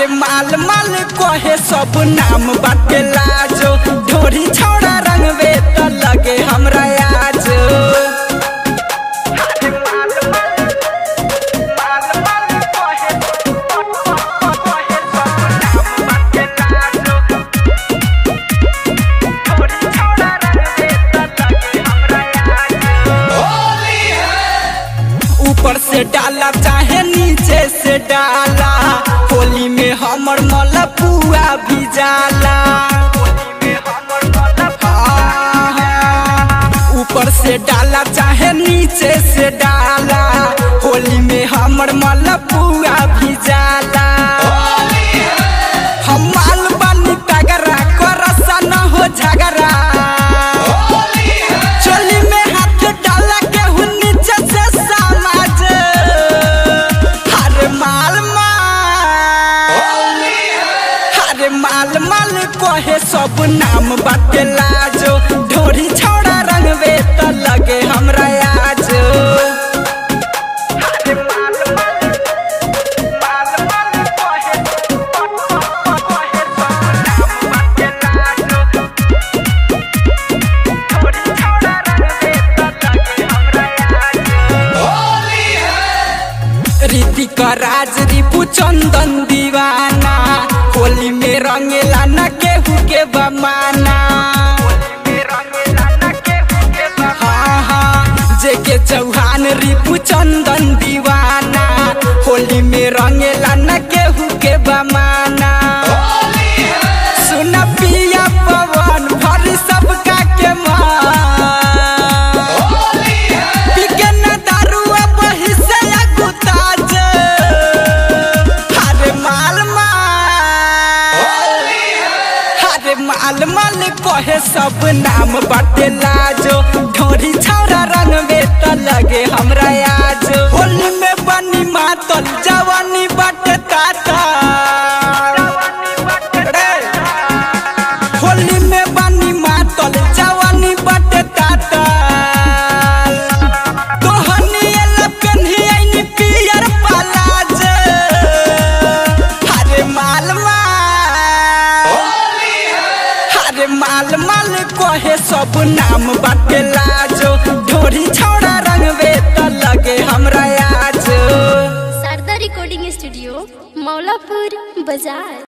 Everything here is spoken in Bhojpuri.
अरे माल माल कहे सब नाम बाटे लाजो ढोरी छौड़ा रंगवे त लगे हमरा आज ऊपर से डाला चाहे नीचे से डाला होली में हमर मलपुआ भी जाला ऊपर से डाला चाहे नीचे से डाला होली में हमर मलपुआ भी जाला हम माल बानी तगरा करसा न हो झगड़ा चोली में हाथ डाला के हूँ नीचे से समाज हरे माल माल हरे माल माल कहे सब नाम बाटे लाजो ढोरी छौड़ा रंगवे त लगे हमरा आज ऋतिक राज रिपु चंदन दीवाना होली में रंगेला न केहू के बमाना हाँ हाँ जेके चौहान रिपु चंदन दीवाना होली में रंगेला न केहू के बमाना सुन पिया पवन भरी सबका के मान पिके न दारुआ बही से अगुताज हरे माल माल हरे माल माल कहे सब नाम बाटे लाजो ढोरी छौरा रंगवे त लगे हमरा आज होली में बनी मातल जवानी बाटे ताता रे। होली में बनी मातल जवानी बाटे ताता तोहनी एला पेन्ही आइनी पियर पलाज हरे माल माल हरे माल माल कहे सब नाम बाटे लाजो ढोरी छौड़ा रंगवे त लगे हमरा आज शारदा रिकॉर्डिंग स्टूडियो मौलापुर बाजार